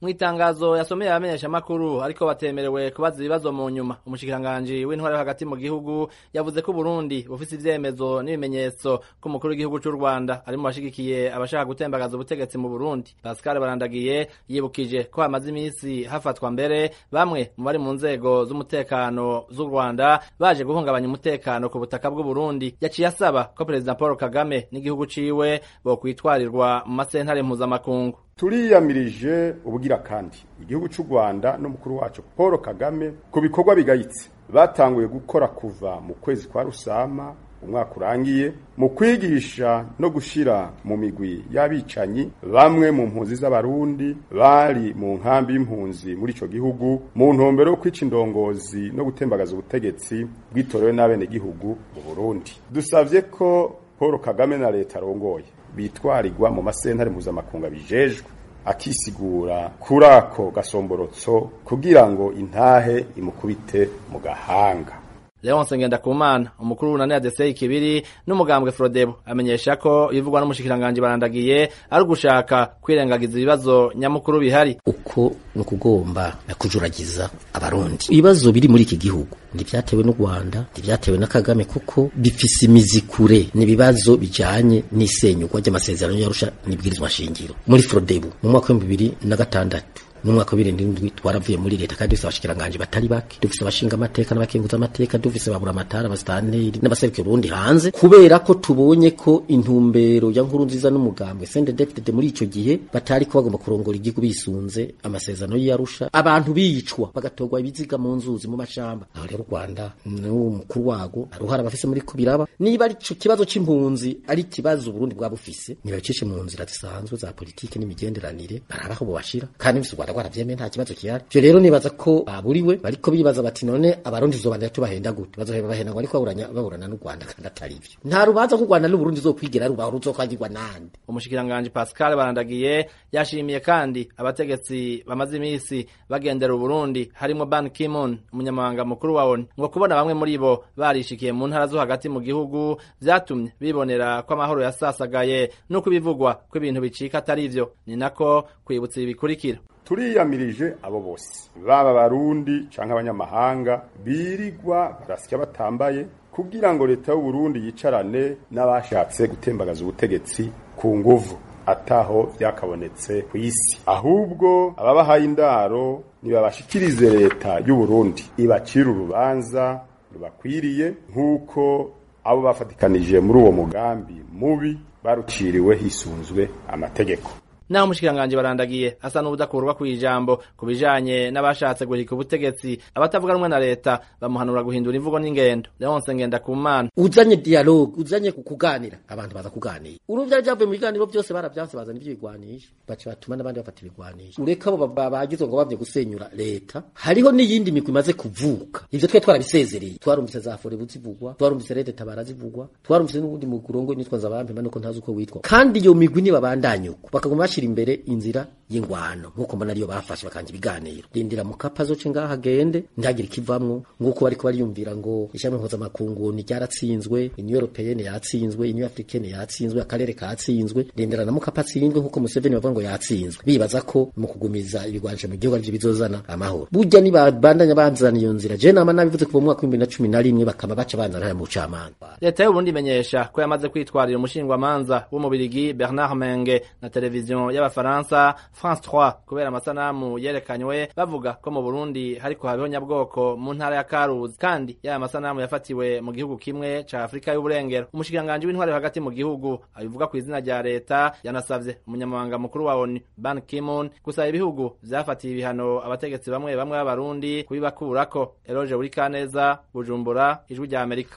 mu itangazo yasomeye abamenyesha makuru ariko batemerewe kubaza ibibazo mu nyuma umushikiranganji w'intware hagati mu gihugu yavuze ko Burundi bufise ivyemezo n'ibimenyetso ko umukuru w'igihugu c'u Rwanda ari mu bashigikiye abashaka gutembagaza ubutegetsi mu Burundi Pascal Barandagiye yibukije ko hamaze imisi hafatwa mbere bamwe mu bari mu nzego z'umutekano z'u Rwanda baje guhungabanya umutekano ku butaka bw'u Burundi yaciye asaba ko Perezida Paul Kagame n'igihugu ciwe bo kwitwarirwa mu masentare mpuzamakungu turiyamirije ubugira kandi igihugu cy'u Rwanda n'umukuru wacu Paul Kagame ku bikorwa bigayitse batanguye gukora kuva mu kwezi kwa Rusama umwaka urangiye mu kwigisha no gushira mu migwi y'abicanyi bamwe mu mpunzi z'abarundi bari mu nkambi y'impunzi muri ico gihugu mu ntumbero yo kwica indongozi no gutembagaza ubutegetsi bwitorewe n'abene gihugu mu Burundi dusavye ko Paul Kagame na leta arongoye bitwarirwa mu masentare mpuzamakungu bijejwe akisigura kuri ako gasomborotso kugira ngo intahe imukubite mu gahanga Leonce Ngendakumana umukuru w'unani ADC Kibiri n'umugambwe Frodebo amenyesha ko ibivugwa n'umushikiranganje barandagiye ari ugushaka kwirengagiza ibibazo nyamukuru bihari uko no kugomba kujuragiza abarundi ibibazo biri muri iki gihugu ntibyatewe n'u Rwanda ntibyatewe na Kagame kuko bifise imizi kure n'ibibazo bijanye n'isenyugwa ry'amasezerano y'Arusha n'ibwirizwa shingiro muri Frodebo mu mwaka wa 2006 n'umwaka wa birindwi n'indwi twaravuye muri leta kandi dufise abashikiranganje batari bake dufise abashinga amateka n'abakenguza amateka dufise babura amatara abastanteri n'abaserukira Burundi hanze kubera ko tubonye ko intumbero ya nkuru nziza n'umugambwe CNDD-FDD muri ico gihe batari ko bagomba kurongora igihugu bisunze amasezerano y'Arusha abantu bicwa bagatorwa ibiziga mu nzuzi mu mashamba aho rero Rwanda n'umukuru wago aruhara abafise muri kubiraba niba ari ico kibazo c'impunzi ari kibazo Burundi bwa bufise niba cishe mu nzira zisanzwe za politike n'imigenderanire barabaho bobashira kandi bifise Rwanda rwaravyemeye nta kibazo kihari ivyo rero nibaza ko baburiwe bariko bibaza bati none abarundi tuzobandanya tubahenda gute bazoheba bahenda ngo ariko baburanya baburana n'u Rwanda kandi atari ivyo nta rubanza ku Rwanda n'Uburundi zokwigera rubaho ruzokwagirwa nande umushikiranganje Pascal Barandagiye yashimiye kandi abategetsi bamaze imisi bagendera Uburundi harimo Ban Ki-moon umunyamabanga mukuru wa ONU ngo kubona bamwe muri bo barishikiye mu ntara zo hagati mu gihugu vyatumye bibonera ko amahoro yasasagaye nuko ibivugwa ko ibintu bicika atari ivyo ni nako kwibutsa ibi bikurikira turiyamirije abo bose baba abarundi canke abanyamahanga birirwa barasya batambaye kugira ngo leta y'u Burundi yicarane n'abashatse gutembagaza ubutegetsi ku nguvu ataho byakabonetse ku isi ahubwo ababahaye indaro nibabashikirize leta y'u Burundi ibacira urubanza rubakwiriye nk'uko abo bafatikanije muri uwo mugambi mubi baruciriwe hisunzwe amategeko naho umushikiranganje barandagiye asa n'ubudakurwa ku ijambo ku bijanye n'abashatse guhika ubutegetsi abatavuga rumwe na leta bamuhanura guhindura imvugo n'ingendo Leonce Ngendakumana uzanye dialogue uzanye kukuganira abantu baza kuganira uruvya ryavuye mu biganiro byose baravyanse bazana ivyo bigwanisha baca batuma n'abandi bafata ibigwanisha ureka abo bagizwe ngo bavye gusenyura leta hariho n'iyindi migwi imaze kuvuka ivyo twe twarabisezereye twarumvise za fore buzivugwa twarumvise rede tabara zivugwa twarumvise n'ubundi mugurongo nitwa nzabampe nuko ntazi uko witwa kandi iyo migwi nibabandanye uko bakaguma bashira imbere inzira y'ingwano nkuko mbona ariyo bafashe bakanje ibiganiro rindira mu kapa zoce ngaha agende ntagire ikivamwo nguko bariko bariyumvira ngo ishyamwe mpuzamakungu ni ryaratsinzwe union européenne yatsinzwe union africaine yatsinzwe akarere katsinzwe rindira na mukapa atsinzwe nkuko Museveni bavuga ngo yatsinzwe bibaza ko mu kugumiza ibigwanje mu gihugu arivyo bizozana amahoro burya nibabandanya banzana iyo nzira je nama nabivuze kuva mu mwaka w'ibihumbi na cumi na rimwe bakaba baca banzana haya mu bucamanza leta y'uburundi imenyesha ko yamaze kwitwarira umushingwamanza w'umubirigi Bernard Menge na televiziyo y'abafaransa France 3 kubera amasanamu yerekanywe bavuga ko mu Burundi hariko habeho nyabwoko mu ntara ya Karuzi kandi yaya masanamu yafatiwe mu gihugu kimwe ca Afrika y'uburengero umushikiranganje w'intware hagati mu gihugu abivuga ku izina rya leta yanasavye umunyamabanga mukuru wa ONU Ban Ki-moon gusaba ibihugu vyafatiye ibihano abategetsi bamwe bamwe b'abarundi kubibakurako Eloge Burikaneza Bujumbura ijwi rya Amerika